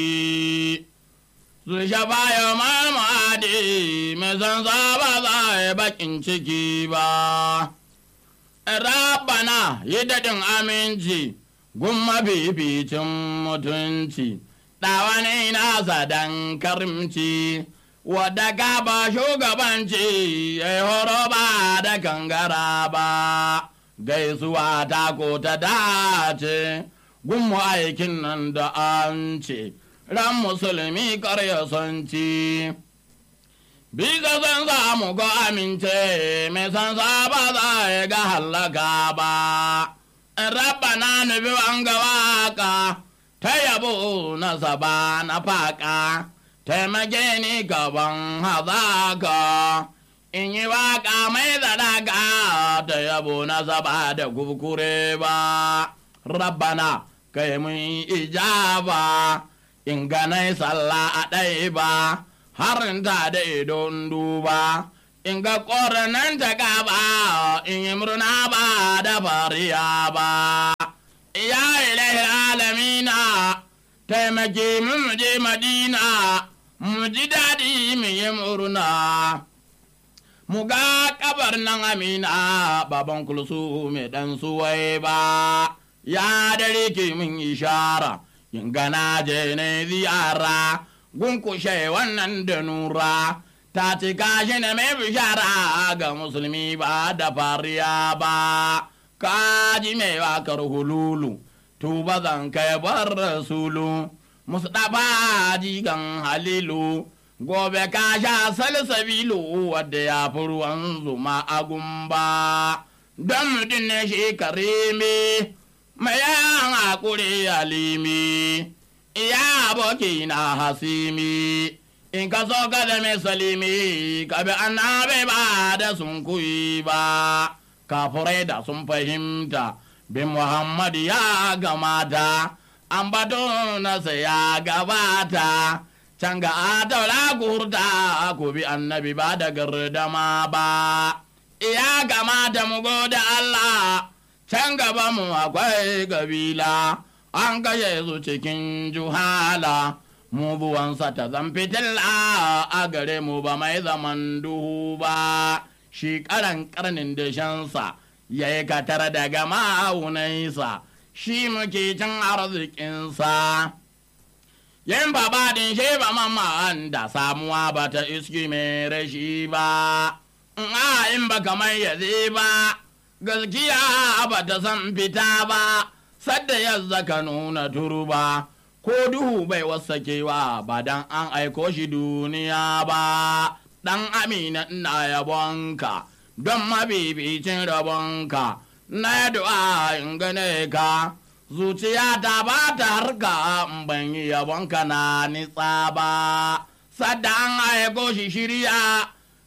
su shafa ya mamadi mai san ba za a bakin ciki ba rabana yi daɗin aminci gumma fificin mutunci ɗawani nasa dan karimci wadda gaba shugabanci ya horo ba da kangara ba gaisuwa ta ko ta dace gunmu aikin nan da an ce ran musulmi karya son ci bisa san samu ko amince mai san ba za ya ga hallaka ba rabana nufi an ga waka ta yabo na saba na faka taimake ni gaban hazaka in yi waka mai zadaka ta yabo na saba da kukure ba rabbana kai mun ijaba in ganai sallah a ɗaya ba harin ta da idon duba in ga ƙoranan ta gaba in yi murna ba da fariya ba ya ilahi alamina taimake mu je madina mu ji daɗi mu yi murna mu ga kabar nan amina baban kulsu mai ɗan suwai ba ya dare ke mun ishara yin gana je ne ziyara gunkushe wannan da nura ta ci kashi na mai bishara ga musulmi ba da fariya ba kaji mai wakar hululu tuba zan kai bar rasulu mustapha jigan halilu gobe ka sha salsabilu wadda ya fi ruwan zuma a gumba don mutum ne shi karimi mai yan hakuri alimi iya aboki na hasimi in ka so ka da mai salimi ka bi annabi ba da sun kuyi ba kafurai da sun fahimta bin muhammad ya gamata an bato nasa ya gabata can ga adaula gurta ku bi annabi ba da gardama ba ya gamata mu gode Allah can gaba mu akwai kabila an gaye su cikin juhala mu buwansa ta zan fitilla a gare mu ba mai zaman duhu ba shi karan karnin da shansa ya yi katar daga ma'aunaisa shi muke cin arzikinsa yin babadin shi ba mamman da samuwa ba ta iski mai rashi ba a in ba kamar yaze ba gaskiya ba ta san fita ba sadda yadda ka nuna turba ko duhu bai wasakewa ba dan an aiko shi duniya ba dan amina ina yabonka don mabibicin rabonka na du'a in gane ka zuciya ta ba ta harka in ban yi yabonka na nitsa ba sadda an aiko shi shirya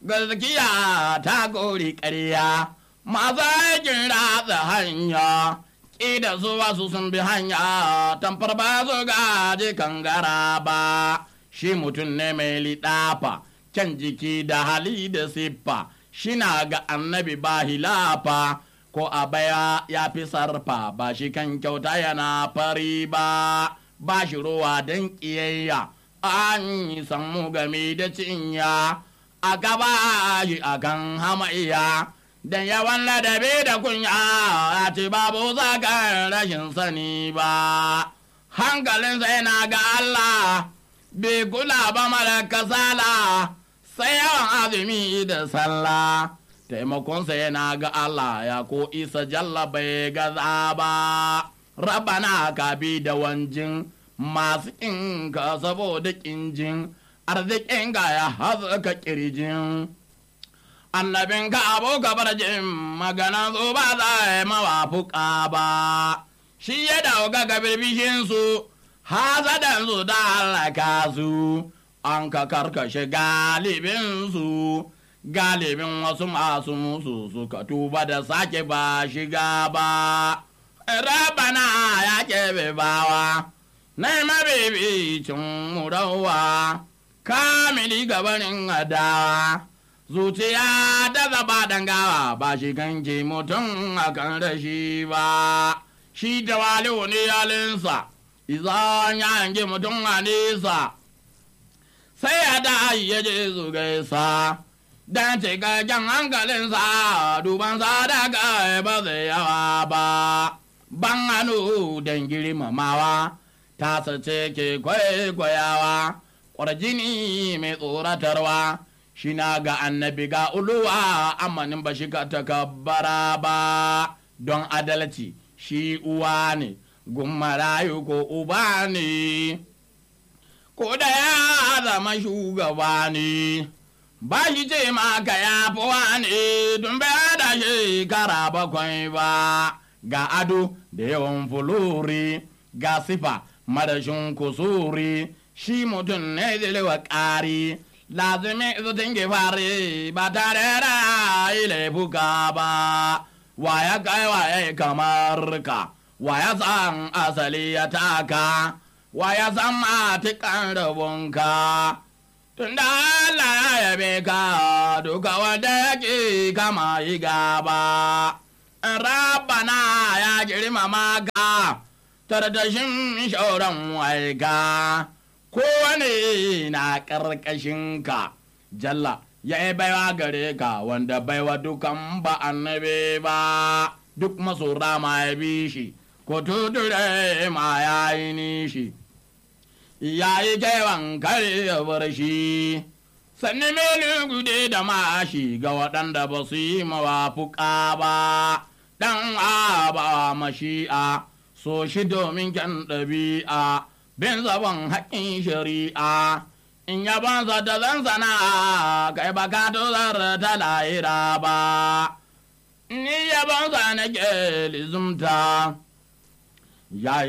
gaskiya ta gori ƙarya masu aikin ratsa hanya ƙida su wasu sun bi hanya tamfar ba su gaji kangara ba shi mutum ne mai liɗafa kyan jiki da hali da siffa shi na ga annabi ba hilafa ko a baya ya fi sarfa ba shi kan kyauta yana fari ba ba shi ruwa don ƙiyayya an yi sammu game da cinya a gaba shi akan hamayya da yawan ladabi da kunya a ce babu zagar rashin sani ba hankalinsa yana ga Allah bai kula ba mara kasala sai yawan azumi da sallah taimakonsa yana ga Allah ya ko isa jalla bai gaza ba rabana ka bi da wanjin masu inka saboda kinjin arzikin ga ya haska kirjin annabin ka abu gabar jin magana su ba za a mawafuka ba shi ya dauka ga birbishinsu hazadan su da halaka su an ka karkashe galibinsu galibin wasu masu musu suka tuba da sake ba shiga ba rabana ya kebe bawa na mabibicin murawa kamili gabanin adawa zuciya da zaba dangawa ba shi ganke mutum a kan rashi ba shi da waliwu ne yalinsa izan ya hangi mutum a nesa sai ya da ya je su gaisa dan cikakken hankalinsa dubansa daga ba zai yawa ba ban hannu don girmamawa ta sace ke kwaikwayawa ƙwarjini mai tsoratarwa shi na ga annabi ga uluwa amanin ba shi ka takabbara ba don adalci shi uwa ne gummarayu ko uba ne ko da ya zama shugaba ne ba shi ce maka ya fi ne don bai da shekara bakwai ba ga ado da yawan fulori ga sifa madashin kusuri shi mutum ne zilewa ƙari lazimi zutin fari ba tare da ilaifuka ba wa ya kai wa ya kamar ka wa ya san asali ya taka wa ya san matikan rabonka tun da Allah ya yabe ka duka wanda yake kama yi gaba rabana ya girmama ka tardashin shauran waika kowane na ƙarƙashinka jalla ya yi baiwa gare ka wanda baiwa dukan ba annabi ba duk masora ma ya bi shi ko tuture ma ya yi nishi ya yi kewan kare ya bar shi sannan mele gude da mashi ga waɗanda ba su yi mawafuka ba ɗan aba mashi'a so shi domin kyan ɗabi'a bin zaban haƙƙin shari'a in ya banza da zan sana kai ba ka tozar ta lahira ba ni ya banza na ke lizumta ya